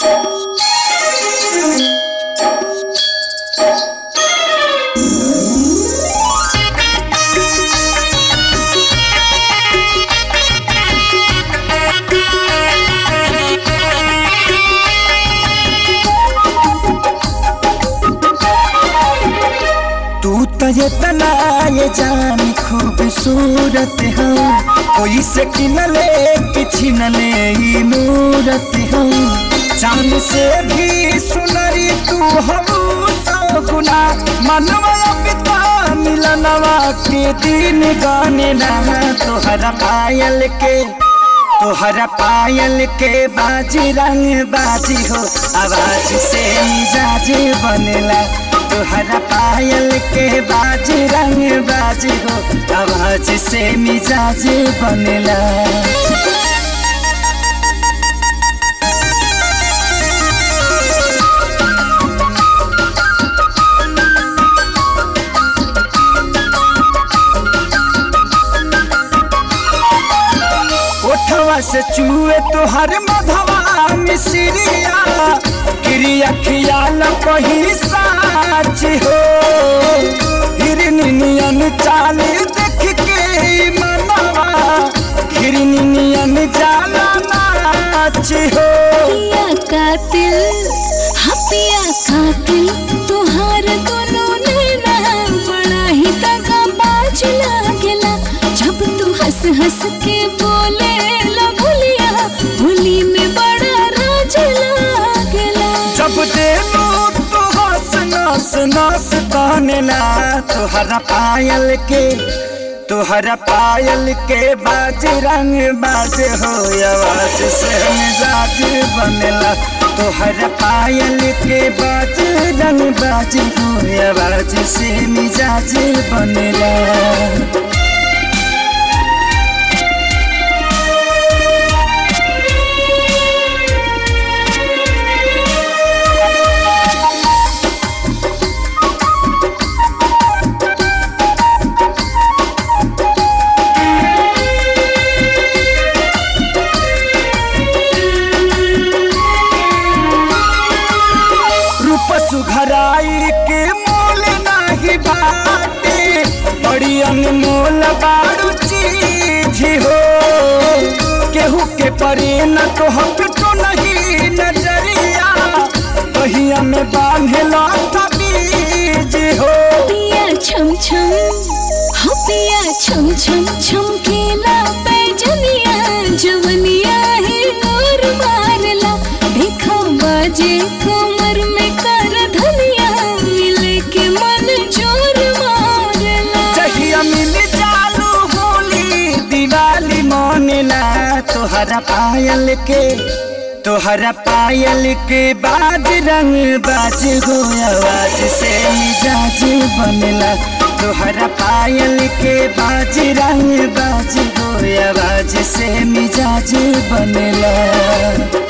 तू तो ये तना ये जान खूबसूरत हो कोई से किनले किछि न ले ई मूरत हो चांद से भी सुनरी तू हम सौ गुना मनवा पिता मिलनवा के दिन गाने ना तोहरा पायल के तोहरा पायल के बाजी रंग बाजी हो आवाज से मिजाज बनेला तोहरा पायल के बाजी रंग बाजी हो आवाज से मिजाज बनेला ओठवा से चूहे तोहर मधवा मिसरिया क्रिया खियाल कही साच हो हिरनियन चाल देख के ई मनवा हिरनियन जाला नाच हो पिया कातिल हाँ पिया कातिल तुहार दोनों नैना बड़ा ही तगा बाज लागेला जब तू हंस हंस के बोले ला भुलिया भुली में बड़ा राज लागेला जब देलू तो हंस नस नस कहनेला तोहरा पायल के तोहरा पायल के बाज रंग बाज हो आवाज से मिजाज बनेला तोहरा पायल के बाज रंग बाज हो आवाज से मिजाज बनेला रूप सुघराई के मोल नाही बाटे बड़ी अनमोल बारू चीज हो केहू के परे न तो हम तो नहीं नजरिया बहिया में बांधे था बीज हो पिया छम छम हो पिया छम छम छम केला पैजनिया जवनिया है और मारला देखा बाजे कमर में कर धनिया मिले के मन जोर मारला जहिया मिल चालू होली दिवाली मनेला तोहरा पायल के तोहरा पायल के बाद रंग बाज हो आवाज से मिजाज बनेला तोहरा पायल के बाज रंग बाज हो आवाज से मिजाज बनेला